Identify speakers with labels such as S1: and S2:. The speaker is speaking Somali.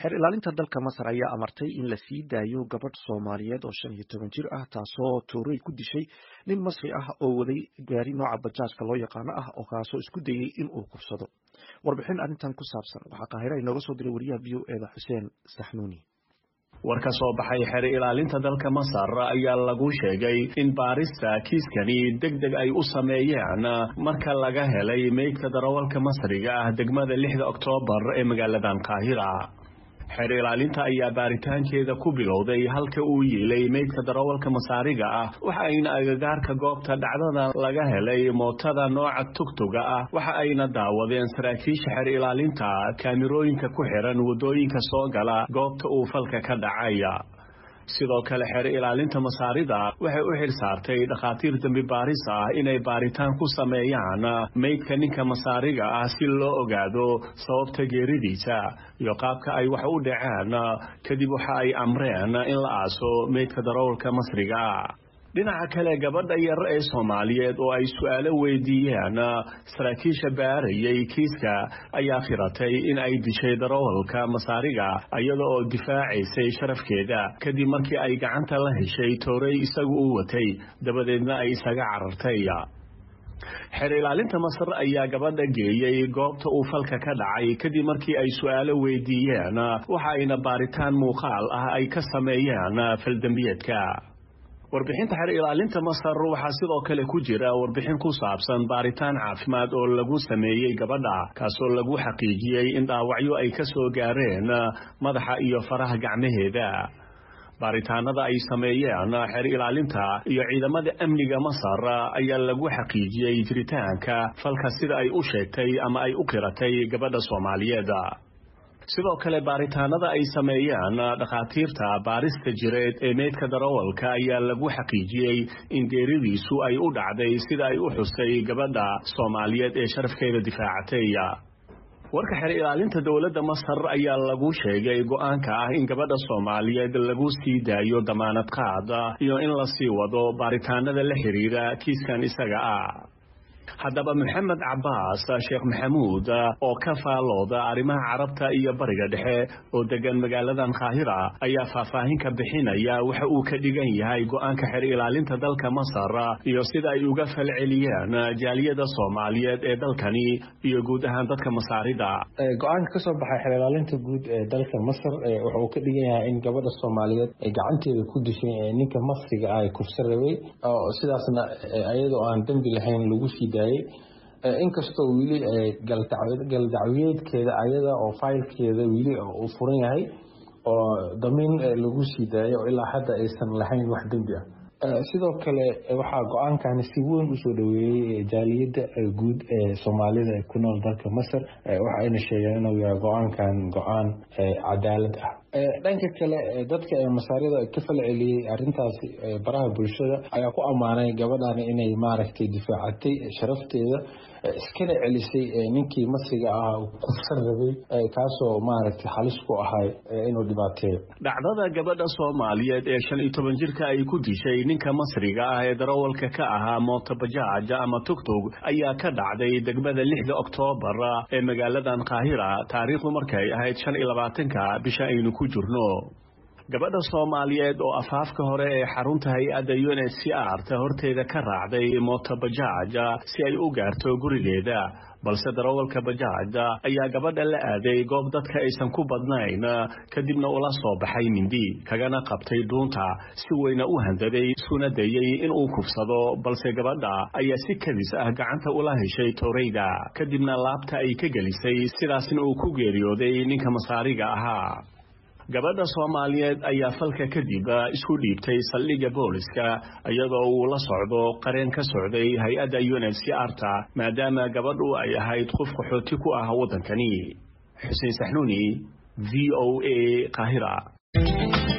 S1: xeer ilaalinta dalka masar ayaa amartay in la sii daayo gabadh soomaaliyeed oo shan iyo toban jir ah taasoo tuuray ku dishay nin masri ah oo waday gaari nooca bajaajka loo yaqaano ah oo kaasoo isku dayey in uu kufsado warbixin arrintan ku saabsan waxaa qaahira inooga soo diray wariyaha v o eda xuseen saxnuuni
S2: war ka soo baxay xeer ilaalinta dalka masar ayaa lagu sheegay in baarista kiiskani deg deg ay u sameeyeen marka laga helay meydka darawalka masriga ah degmada lixda oktoobar ee magaaladan qaahira xeer ilaalinta ayaa baaritaankeeda ku bilowday halka uu yiilay meydka darawalka masaariga ah waxa ayna agagaarka goobta dhacdada laga helay mootada nooca tugtuga ah waxa ayna daawadeen saraakiisha xeer ilaalinta kaamirooyinka ku xiran waddooyinka soo gala goobta uu falka ka dhacaya sidoo kale xeer ilaalinta masaarida waxay u xil saartay dhakhaatiir dembi baaris ah inay baaritaan ku sameeyaan meydka ninka masaariga ah si loo ogaado sababta geeridiisa iyo qaabka ay wax u dhaceen kadib waxa ay amreen in la aaso meydka darawalka masriga dhinaca kale gabadha yar ee soomaaliyeed oo ay su-aalo weydiiyeen saraakiisha baarayay kiiska ayaa khiratay in ay dishay darawalka masaariga iyada oo difaacaysay sharafkeeda kadib markii ay gacanta la heshay toorey isagu u watay dabadeedna ay isaga carartay xeer ilaalinta masar ayaa gabadha geeyey goobta uu falka ka dhacay kadib markii ay su-aalo weydiiyeen waxa ayna baaritaan muuqaal ah ay ka sameeyeen faldembiyeedka warbixinta xeer ilaalinta masar waxaa sidoo kale ku jira warbixin ku saabsan baaritaan caafimaad oo lagu sameeyey gabadha kaasoo lagu xaqiijiyey in dhaawacyo ay ka soo gaareen madaxa iyo faraha gacmaheeda baaritaanada ay sameeyeen xeer ilaalinta iyo ciidamada amniga masar ayaa lagu xaqiijiyey jiritaanka falka sida ay u sheegtay ama ay u qiratay gabadha soomaaliyeed sidoo kale baaritaanada ay sameeyeen dhakhaatiirta baarista jireed ee meydka darawalka ayaa lagu xaqiijiyey in geeridiisu ay u dhacday sida ay u xusay gabadha soomaaliyeed ee sharafkeeda difaacatay warka xeer ilaalinta dowladda masar ayaa lagu sheegay go-aanka ah in gabadha soomaaliyeed lagu sii daayo damaanad qaad iyo in la sii wado baaritaanada la xiriira kiiskan isaga ah haddaba maxamed cabaas sheekh maxamuud oo ka faalooda arrimaha carabta iyo bariga dhexe oo degan magaaladan kaahira ayaa faahfaahin ka bixinaya waxa uu ka dhigan yahay go-aanka xeer ilaalinta dalka masar iyo sida ay uga falceliyeen jaaliyada soomaaliyeed ee dalkani iyo guud ahaan dadka masaarida
S3: go-aanka ka soo baxay xeer ilaalinta guud ee dalka masar waxa uu ka dhigan yahay in gabadha soomaaliyeed ay gacanteeda ku dishay ninka masriga ah kufsa rabay sidaasna iyadoo aan dembi lahayn lagu sii daayay inkastoo weli galdacwiyeedkeeda ayada oo faylkeeda weli uu furan yahay oo damiin lagu sii daayo oo ilaa hadda aysan lahayn wax dembi ah sidoo kale waxaa go-aankani si weyn usoo dhaweeyey jaaliyadda guud ee soomaalida ku nool dalka masar waxayna sheegeen inuu yahay go-aankan go-aan cadaalad ah dhanka kale dadka masaarida ka falceliyey arintaasi baraha bulshada ayaa ku ammaanay gabadhan inay maaragtay difaacatay sharafteeda iskana celisay ninkii masriga ah kufsan rabay kaasoo maaragtay halis ku ahay inuu dhibaateeyo
S2: dhacdada gabadha soomaaliyeed ee shan iyo toban jirka ay ku dishay ninka masriga ah ee darawalka ka ahaa mootobajaaj ama tugtug ayaa ka dhacday degmada lixda oktoobar ee magaaladan kaahira taariikhdu markay ahayd shan iyo labaatanka bisha aynu ku jirno gabadha soomaaliyeed oo afaafka hore ee xarunta hay-adda unhcr ta horteeda ka raacday mootobajaaj si ay u gaarto gurigeeda balse darawalka bajaajda ayaa gabadha la aaday goob dadka aysan ku badnayn kadibna ula soo baxay mindi kagana qabtay dhuunta si weyna u handaday isuna dayey inuu kufsado balse gabadha ayaa si kadis ah gacanta ula heshay tooreyda kadibna laabta ay ka gelisay sidaasna uu ku geeriyooday ninka masaariga ahaa gabadha soomaaliyeed ayaa falka kadib isku dhiibtay saldhigga booliska iyadoo uu la socdo qareen ka socday hay-adda unhcr ta maadaama gabadhu ay ahayd qof qaxooti ku ah waddankani xuseen saxnuuni v o a qaahira